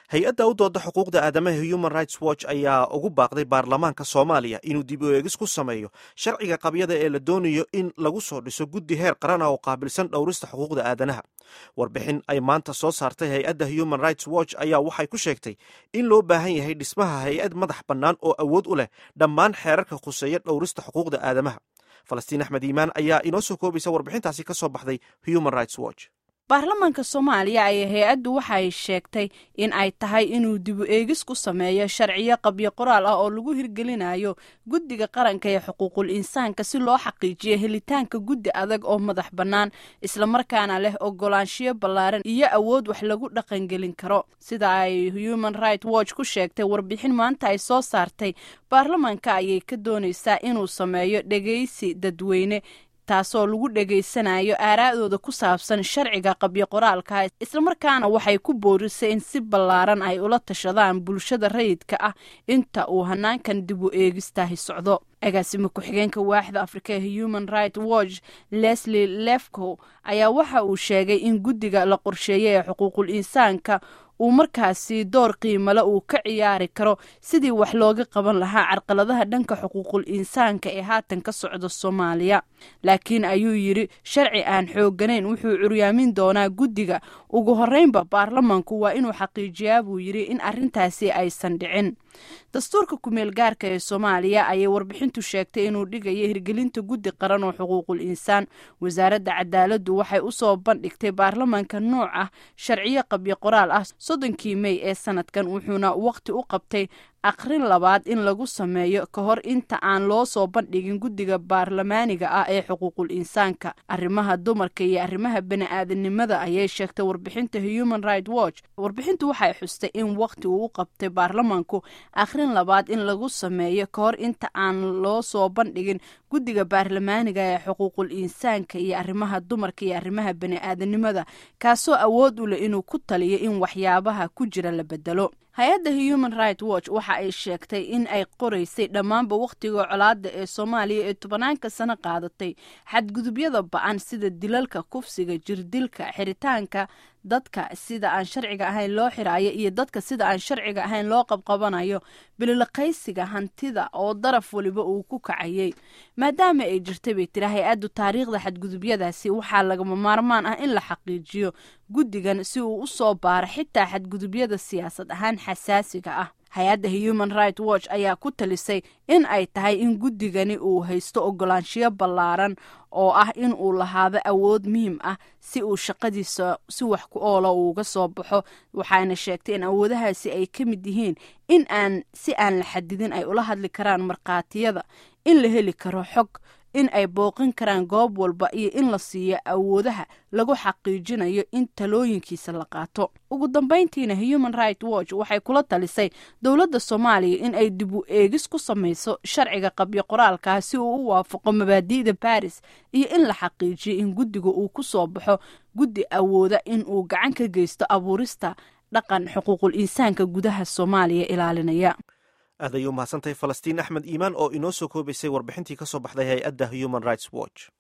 hay-adda u dooda xuquuqda aadamaha human rights watch ayaa ugu baaqday baarlamaanka soomaaliya inuu dib u eegis ku sameeyo sharciga qabyada ee la doonayo in lagu soo dhiso guddi heer qaran ah oo qaabilsan dhowrista xuquuqda aadanaha warbixin ay maanta soo saartay hay-adda human rights watch ayaa waxay ku sheegtay in loo baahan yahay dhismaha hay-ad madax bannaan oo awood u leh dhammaan xeerarka khuseeya dhowrista xuquuqda aadamaha falastiin axmed iimaan ayaa inoo soo koobaysa warbixintaasi ka soo baxday human rights watch baarlamaanka soomaaliya ayaa hay-addu waxay sheegtay in ay tahay inuu dibu eegis ku sameeyo sharciyo qabyo qoraal ah oo lagu hirgelinayo guddiga qaranka ee xuquuqul insaanka si loo xaqiijiyo helitaanka guddi adag oo madax bannaan islamarkaana leh ogolaanshiyo ballaaran iyo awood wax lagu dhaqangelin karo sida ay human right watch ku sheegtay warbixin maanta ay soo saartay baarlamaanka ayay ka doonaysaa inuu sameeyo dhegeysi dadweyne taasoo lagu dhegaysanayo aaraa'dooda ku saabsan sharciga qabyo qoraalka islamarkaana waxay ku boorisay in si ballaaran ay ula tashadaan bulshada rayidka ah inta uu hanaankan dib u eegistahi socdo agaasima ku-xigeenka waaxda afrika ee human right watch leslie lefcow ayaa waxa uu sheegay in guddiga la qorsheeyay ee xuquuqul insaanka uu markaasi door qiimale uu ka ciyaari karo sidii wax looga qaban lahaa carqaladaha dhanka xuquuqul insaanka ee haatan ka socda soomaaliya laakiin ayuu yidhi sharci aan xoogganayn wuxuu curyaamin doonaa guddiga ugu horreynba baarlamaanku waa inuu xaqiijiyaa buu yidhi in arrintaasi aysan dhicin dastuurka kumeel gaarka ee soomaaliya ayay warbixintu sheegtay inuu dhigayo hirgelinta guddi qaran oo xuquuqul insaan wasaaradda cadaaladdu waxay u soo bandhigtay baarlamaanka nooc ah sharciyo qabyo qoraal ah soddonkii mey ee sanadkan wuxuuna waqti u qabtay akhrin labaad in lagu sameeyo ka hor inta aan loo soo bandhigin guddiga baarlamaaniga ah ee xuquuqul insaanka arrimaha dumarka iyo arrimaha bani-aadanimada ayay sheegtay warbixinta human right watch warbixintu waxay xustay in waqti uu u qabtay baarlamaanku akhrin labaad in lagu sameeyo ka hor inta aan loo soo bandhigin guddiga baarlamaaniga ee xuquuqul insaanka iyo arrimaha dumarka iyo arrimaha bani-aadanimada kaasoo awood u leh inuu ku taliyo in waxyaabaha ku jira la bedelo hay-adda human right watch waxa ay sheegtay in ay qoraysay dhammaanba wakhtiga colaada ee soomaaliya ee tobanaanka sano qaadatay xadgudubyada ba-an sida dilalka kufsiga jirdilka xiritaanka dadka sida aan sharciga ahayn loo xiraayo iyo dadka sida aan sharciga ahayn loo qabqabanayo bililaqaysiga hantida oo daraf waliba uu ku kacayay maadaama ay jirtay bay tiri hay-addu taariikhda xadgudubyadaasi waxaa lagama maarmaan ah in la xaqiijiyo guddigan si uu u soo baaro xitaa xadgudubyada siyaasad ahaan xasaasiga ah hay-adda human right watch ayaa ku talisay in ay tahay in guddigani uu haysto ogolaanshiyo ballaaran oo ah in uu lahaado awood muhiim ah si uu shaqadiisa si wax ku oola uuga soo baxo waxaana sheegtay in awoodahaasi ay ka mid yihiin in aan si aan la xadidin ay ula hadli karaan markhaatiyada in la heli karo xog in ay booqin karaan goob walba iyo in la siiyo awoodaha lagu xaqiijinayo in talooyinkiisa la qaato ugu dambeyntiina human right watch waxay kula talisay dowladda soomaaliya in ay dib u eegis ku samayso sharciga qabyo qoraalkaa si uu u waafaqo mabaadi'da baris iyo in la xaqiijiyo in guddiga uu ku soo baxo guddi awooda in uu gacan ka geysto abuurista dhaqan xuquuqul insaanka gudaha soomaaliya ilaalinaya aad ayay u mahadsantahay falastiin axmed iimaan oo inoo soo koobaysay warbixintii ka soo baxday hay-adda human rights watch